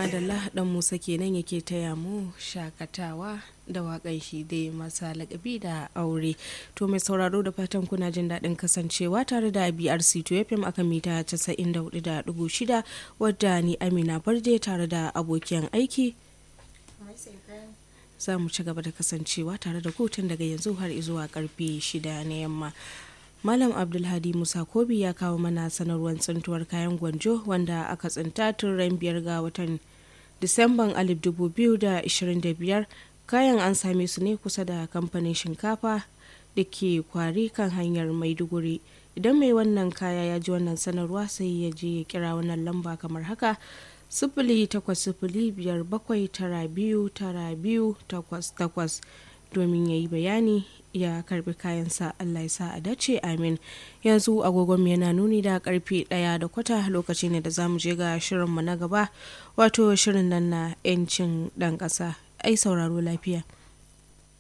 madalla dan musa kenan yake taya mu shakatawa da waƙan shi dai masa lakabi da aure to mai sauraro da fatan kuna jin daɗin kasancewa tare da brc to fm aka mita 94.6 wadda ni amina barde tare da abokiyan aiki za mu ci gaba da kasancewa tare da kotun daga yanzu har zuwa karfe 6 na yamma Malam Abdulhadi Musa Kobi ya kawo mana sanarwar tsintuwar kayan gwanjo wanda aka tsinta tun ran biyar ga watan Disamban 2025 kayan an same su ne kusa da kamfanin shinkafa da ke kwari kan hanyar Maiduguri. Idan mai wannan kaya ya ji wannan sanarwa sai ya je ya kira wannan lamba kamar haka sifili takwas sifili biyar bakwai tara biyu tara biyu takwas takwas domin ya yi bayani ya karbi kayansa Allah ya sa a dace amin yanzu agogon yana nuni da karfe daya da kwata lokaci ne da za mu je ga shirinmu na gaba wato shirin nan na 'yancin dan ƙasa ai sauraro lafiya